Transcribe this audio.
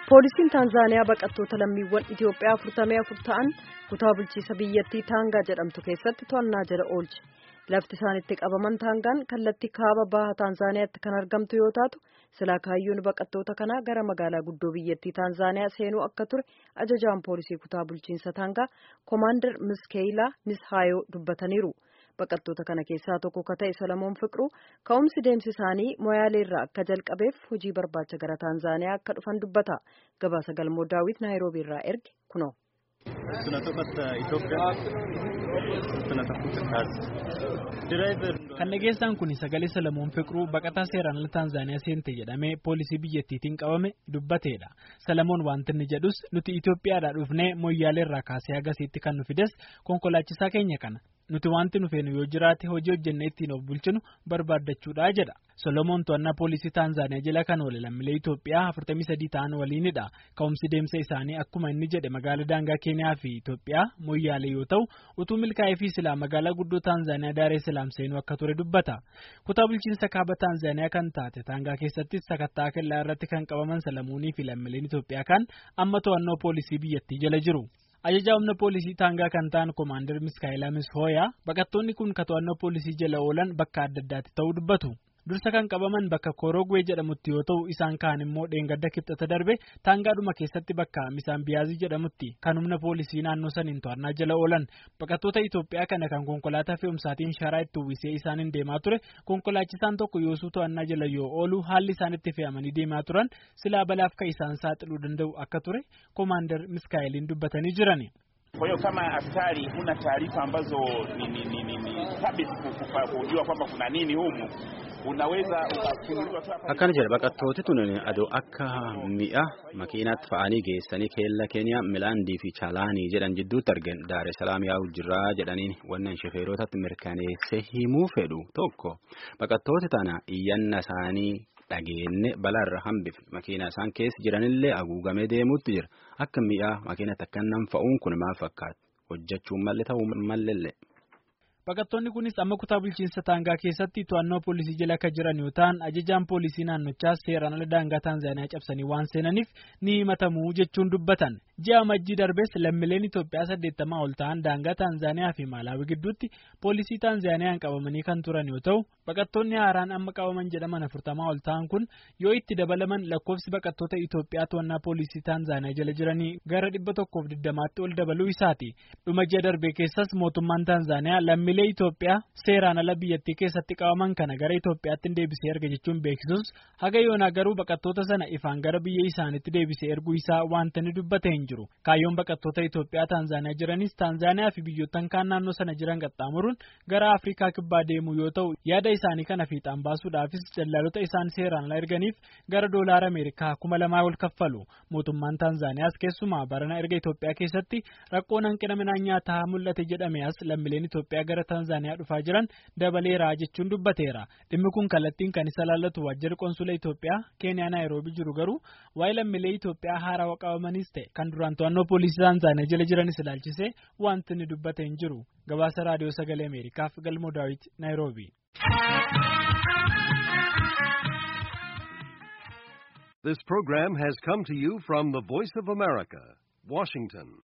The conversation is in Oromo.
Poolisiin Taanzaaniyaa baqattoota lammiiwwan Itoophiyaa afurtamii afur ta'an kutaa bulchiisa biyyattii Taangaa jedhamtu keessatti to'annaa jala oolche. Lafti isaan itti qabaman Taangaan kallattii kaaba baha Taanzaaniyaatti kan argamtu yoo taatu silaa kaayyoon baqattoota kanaa gara magaalaa guddoo biyyattii Taanzaaniyaa seenuu akka ture ajajaan poolisii kutaa bulchiinsa Taangaa Koomaandar Miskeeyilaa Mishaayoo dubbataniiru. Baqattoota kana keessaa tokko ka ta'e Solomoon Fiqiruu ka'umsi deemsi isaanii Moyaaleerraa akka jalqabeef hojii barbaacha gara Taanzaaniyaa akka dhufan dubbata. Gabaasa galmoo daawwit Naayiroobiirraa erge kunoo. Kan dhageessaan kun sagalee Solomoon Fiqiruu baqataa seeraan ala Taanzaaniyaa seente jedhamee poolisii biyyattiitiin qabame dubbateedha. Solomoon wanti inni jedhus nuti Itoophiyaadhaa dhufnee Moyyaaleerraa kaasee agasiitti kan nu fides konkolaachisaa keenya kana. Nuti wanti nu feenu yoo jiraate hojii hojjennee ittiin of bulchinu barbaaddachuudha jedha. Solomoon to'annaa poolisii Taanzaaniyaa jala kan oole lammiilee Itoophiyaa 43 ta'an waliinidha. Ka'umsi deemsa isaanii akkuma inni jedhe magaalaa daangaa Keeniyaa fi Itoophiyaa Moyyaalee yoo ta'u utuu milkaa'ee fi silaa magaalaa guddoo Taanzaaniyaa Daaree Salaam seenuu akka ture dubbata. Kutaa bulchiinsa kaaba Taanzaaniyaa kan taate Taangaa keessattis sakattaa kellaa irratti kan qabaman Solomoonii fi lammiileen Itoophiyaa kan amma to'annoo poolisii biyyattii jala jiru. Ajajaa humna poolisii Taangaa kan ta'an Koomaandar Miskaayilaa Mishooyaa baqattoonni kun ka to'annoo poolisii jala oolan bakka adda addaatti ta'uu dubbatu. Dursa kan qabaman bakka Korogwee jedhamutti yoo ta'u isaan kaan immoo dheengadda kibxata darbe Taangaadhuma keessatti bakka Misaan Biyaazii jedhamutti kan humna poolisii naannoo saniin to'annaa jala oolan baqattoota Itoophiyaa kana kan konkolaataa fe'umsaatiin sharaa itti uwwisee isaaniin deemaa ture konkolaachisaan tokko yoosuu to'annaa jala yoo oolu haalli isaan itti fe'amanii deemaa turan silaa balaaf kan isaan saaxiluu danda'u akka ture Koomaandar Miskaayiliin dubbatanii jiran. Kwa hiyo kama askari huna taarifa ambazo ni, ni, ni, ni, ni thabiti kujua kwamba kuna nini humu unaweza ukafunuliwa tu hapa. Akkana jedha baqattooti tun adoo akka mi'a makiinaatti fa'anii geessanii keella keenya milaandii fi chaalaanii jedhan jidduutti argan daare salaam yaa'u jirraa jedhaniin wannan shofeerotatti mirkaneessee himuu fedhu tokko baqattooti tana iyyanna isaanii dhageenne balaarra hambif makiina isaan keessa jiranillee haguugamee deemuutti jira akka mi'a makiinatti akka nam fa'uun kun maal fakkaata hojjechuun malle ta'uu mallelle. Baqattoonni kunis amma kutaa bulchiinsa Taangaa keessatti to'annoo poolisii jala akka jiran yoo ta'an ajajaan poolisii naannochaas seeraan ala daangaa Taanzaaniyaa cabsanii waan seenaniif ni himatamu jechuun dubbatan. Ji'a Majjii darbees lammiileen Itoophiyaa saddeettamaa ol ta'an daangaa Taanzaaniyaa fi Maalaawii gidduutti poolisii Taanzaaniyaan qabamanii kan turan yoo ta'u baqattoonni haaraan amma qabaman jedhaman afurtamaa ol ta'an kun yoo itti dabalaman lakkoofsi baqattoota Itoophiyaa to'annaa poolisii Taanzaaniyaa jala jiranii gara dhibba tokkoof digdamaatti ol dabaluu isaati. Dhuma ji'a darbee keessas mootummaan Taanzaaniyaa lammiilee Itoophiyaa seeraan ala biyyattii keessatti qabaman kana gara Itoophiyaatti deebisee erga jechuun beeksisus haga yoonaa garuu baqattoota sana ifaan gara biyya isaaniitti deebisee erguu isaa wanta ni dubbate hin jiru. Kaayyoon baqattoota Itoophiyaa Taanzaaniyaa jiranis Taanzaaniyaa fi biyyoottan kaan naannoo sana jiran qaxxaamuruun gara Afrikaa kibbaa deemuu yoo ta'u yaada isaanii kana fiixaan baasuudhaafis daldaltoota isaan seeraan ala erganiif gara doolaara Ameerikaa kuma lamaa ol kaffalu. Mootummaan Taanzaaniyaas keessumaa barana erga Itoophiyaa keessatti rakkoon hanqina midhaan nyaataa mul'ate jedhame as lammiileen Itoophiyaa gara Taanzaaniyaa dhufaa jiran dabaleera jechuun dubbateera. Dhimmi kun kallattiin kan isa laallatu waajjirri qonsula Itoophiyaa Keeniyaa Naayiroobii jiru garuu waa'ee lammiilee Itoophiyaa haarawaa qabamanis ta'e kan duraan to'annoo poolisii Taanzaaniyaa jala jiranis ilaalchisee wanti inni dubbate hin jiru. Gabaasa raadiyoo sagalee Ameerikaaf galmoo daawit Naayiroobii. This program has come to you from the Voice of America, Washington.